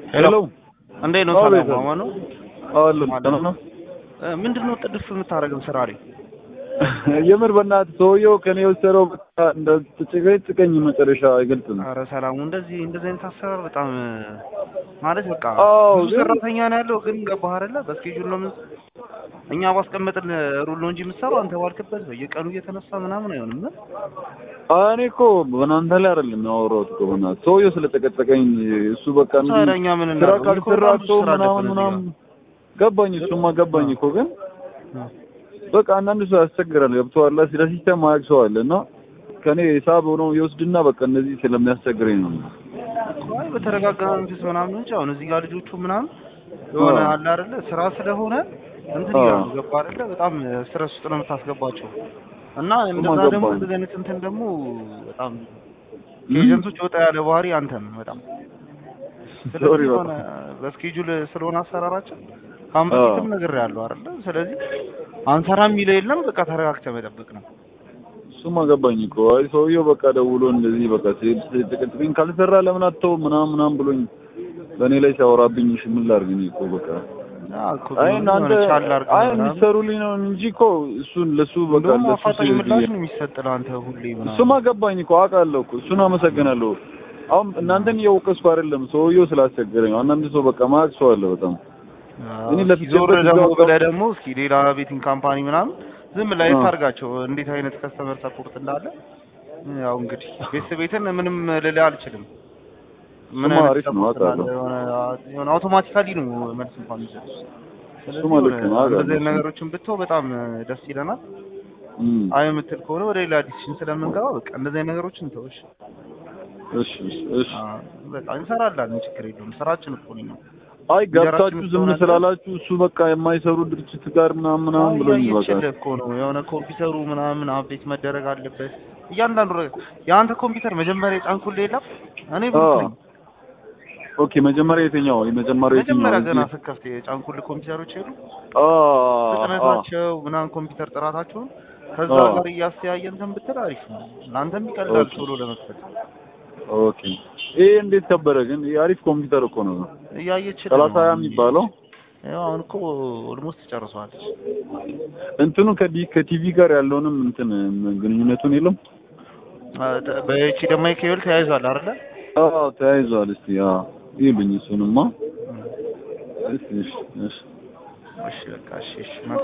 ሄሎ እንዴት ነው? አዎ፣ ሰላም ቤተሰብ። ማማ ነው? አሉ ማለት ነው። ምንድን ነው ጥድፍ የምታደርገው ስራ ላይ? የምር በእናትህ ሰውየው ከኔ የወሰደው በቃ እንደ ጭቅጭቀኝ መጨረሻ አይገልጽም። ኧረ ሰላሙ እንደዚህ እንደዚህ አይነት አሰራር በጣም ማለት በቃ አዎ፣ ብዙ ግን- ሰራተኛ ነው ያለው፣ ግን ገባህ አይደለ? በስኬጁል ነው ምን እኛ ባስቀመጥን ሩል ነው እንጂ የምትሰራው አንተ ባልክበት በየቀኑ እየተነሳ ምናምን አይሆንም። እኔ እኮ በእናንተ ላይ አይደለም ያወራሁት እኮ በእናትህ ሰውየው ስለጨቀጨቀኝ እሱ በቃ እንዲህ ታዲያ እኛ ምን ስራ እናድርግ? ካልሰራ በጣም ብዙ ሰው ስራ ምናምን አለብን እዚህ ምናምን ገባኝ። እሱማ ገባኝ እኮ ግን በቃ አንዳንድ ሰው ያስቸግራል። ገብቶሃል? ስለ ሲስተም ማያውቅ ሰው አለ እና ከኔ ሂሳብ ሆኖ ይወስድና በቃ እነዚህ ስለሚያስቸግረኝ ነው። አይ በተረጋጋ መንፈስ ምናምን እንጂ አሁን እዚህ ጋር ልጆቹ ምናምን የሆነ አዎ። አለ አይደለ ስራ ስለሆነ እንትን አዎ። ይላሉ ገባ አይደለ በጣም ስትረስ ውስጥ ነው የምታስገባቸው እና እንደዛ ገባኝ። ደግሞ እንደዚህ አይነት እንትን ደግሞ በጣም ከኤጀንቶች ወጣ ያለ ባህሪ አንተም በጣም ሶሪ ስለዚህ በቃ የሆነ በስኬጁል ስለሆነ አሰራራችን ከአሁን አዎ። በፊትም ነግሬሃለሁ አይደለ ስለዚህ አንሰራም የሚለው የለም በቃ ተረጋግተህ መጠበቅ ነው እሱማ ገባኝ እኮ አይ ሰውየው በቃ ደውሎ እንደዚህ በቃ ሲጨቀጭቀኝ ካልሰራ ለምን አትተው ምናምን ምናምን ብሎኝ በእኔ ላይ ሲያወራብኝ እሺ ምን ላድርግ እኔ እኮ በቃ አዎ እኮ አይ ቢሆንም እናንተ የሆነ ቻል አድርገህ አይ ምናምን የሚሰሩልኝ ነው እንጂ እኮ እሱን ለሱ በቃ እንደውም ለሱ አፋጣኝ ሲል ምላሽ ነው የሚሰጥ ለአንተ ሁሌ ምናምን እሱማ ገባኝ እኮ አውቃለሁ እኮ እሱን አመሰግናለሁ። አሁን እናንተን እየወቀስኩ አይደለም ሰውየው ስላስቸገረኝ ነው። አንዳንድ ሰው በቃ ማያውቅ ሰው አለ በጣም እኔ እስኪ ለፍቼበት ዞር ደግሞ እዛው ብለህ ደግሞ እስኪ ሌላ ቤቲንግ ካምፓኒ ምናምን ዝም ላይ አዎ። ታርጋቸው እንዴት አይነት ከስተመር ሰፖርት እንዳለ ያው እንግዲህ ቤተሰብ ቤትን ምንም ልልህ አልችልም። ምን እሱማ አይነት አሪፍ ነው፣ ሰፖርት እንዳለ አውቃለሁ። የሆነ የሆነ አውቶማቲካሊ ነው መልስ እንኳን የሚሰጡት። ስለዚህ እሱማ ልክ ነው፣ የሆነ አውቃለሁ። እንደዚህ አይነት ነገሮችን ብትተው በጣም ደስ ይለናል። እም፣ አይ የምትል ከሆነ ወደ ሌላ ዲሲሽን ስለምንገባ በቃ እንደዚህ አይነት ነገሮችን ተውሽ። እሺ እሺ እሺ። በቃ እንሰራለን፣ ችግር የለውም። ስራችን እኮ ነው። አይ ገብታችሁ እንጀራችንን ዝም ትሆናለህ። ስላላችሁ እሱ በቃ የማይሰሩ ድርጅት ጋር ምናምን ምናምን ብሎኝ በቃ እያየችልህ እኮ ነው የሆነ ኮምፒውተሩ ምናምን አፕዴት መደረግ አለበት። እያንዳንዱ ነገር የአንተ ኮምፒውተር መጀመሪያ የጫንኩልህ የለም እኔ ብሩክ አዎ። ነኝ። ኦኬ መጀመሪያ የትኛው የመጀመሪያው የትኛው መጀመሪያ ገና እዚህ? ስከፍት የጫንኩልህ ኮምፒውተሮች የሉ አ አ ፍጥነታቸው ምናምን ኮምፒውተር ጥራታቸውን ከዛ አዎ። ጋር እያስተያየን እንትን ብትል አሪፍ ነው። ለአንተም ይቀላል ኦኬ። ቶሎ ለመክፈት ኦኬ ይሄ እንዴት ከበረ ግን ይሄ አሪፍ ኮምፒውተር እኮ ነው። እያየችልህ ሰላሳ ነው ሀያ የሚባለው ያው አሁን እኮ ኦልሞስት ጨርሷል። እንትኑ ከዲ ከቲቪ ጋር ያለውንም እንትን ግንኙነቱን የለም። በኤች ደማ ኬብል ተያይዟል አይደለ? አዎ ተያይዟል። እስቲ አዎ ይሉኝ እሱንማ። እሺ እሺ እሺ እሺ በቃ እሺ እሺ